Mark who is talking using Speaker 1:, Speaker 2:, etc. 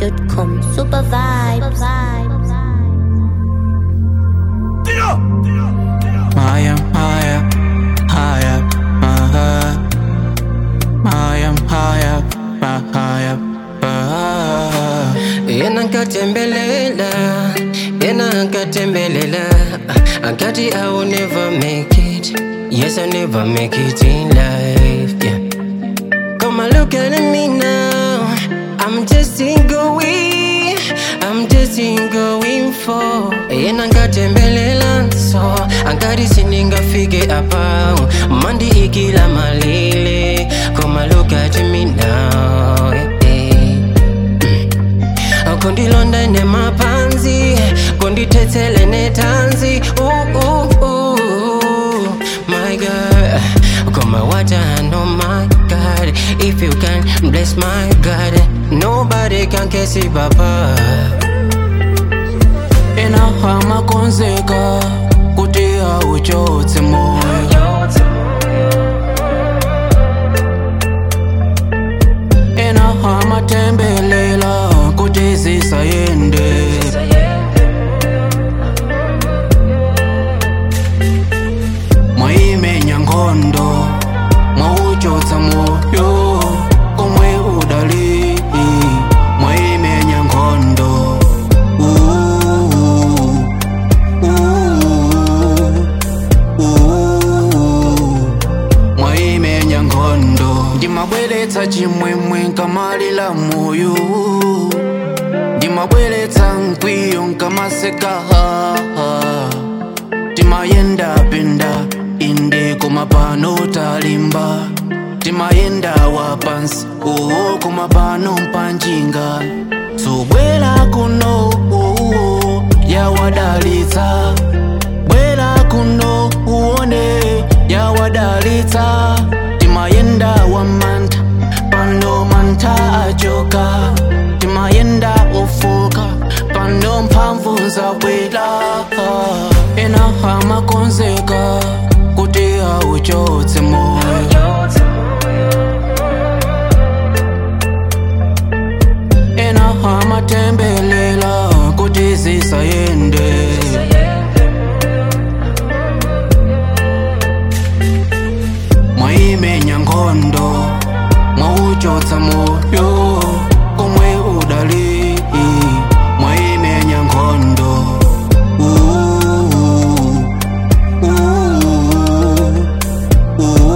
Speaker 1: ZambianLoaded.com. Super vibes.
Speaker 2: Higher, higher, higher, higher. Higher, higher, higher, higher.
Speaker 3: Yena nkatembelela, yena nkatembelela. I got it, I will never make it. Yes, I never make it in life. Yeah. Come and look at me now. I'm just in going. I'm just in going for. Yena nkatembelela so. Angari siningafike apa. Mandi ikila malile. Come and look at me now. Yeah. kundilonda nemapanzi kundithethele netanzi ooh, ooh, ooh. my god koma what I know my god if you can bless my god nobody can kesi baba
Speaker 2: Inahama konzeka kuti auchotse moyo Inahama tembelela kuti zisayende Mwaimenya nkhondo mwauchotsa moyo komwe udali mwaimenya nkhondo Ooh, ooh, ooh. mwaimenya nkhondo ndimabweretsa chimwemwe nkamalira moyo ndimabweretsa mkwiyo nkamaseka timayenda penda inde koma pano talimba timayenda wapansi uwo koma pano mpanjinga subwera kuno uwo yawadalitsa bwera kuno uone yawadalitsa timayenda wamantha pano mantha achoka timayenda ofoka pano mphamvu zabwera inahama konzeka kuti auchotse moyo inahama tembelela kuti zisayende mwaimenya nkhondo mwauchotsa moyo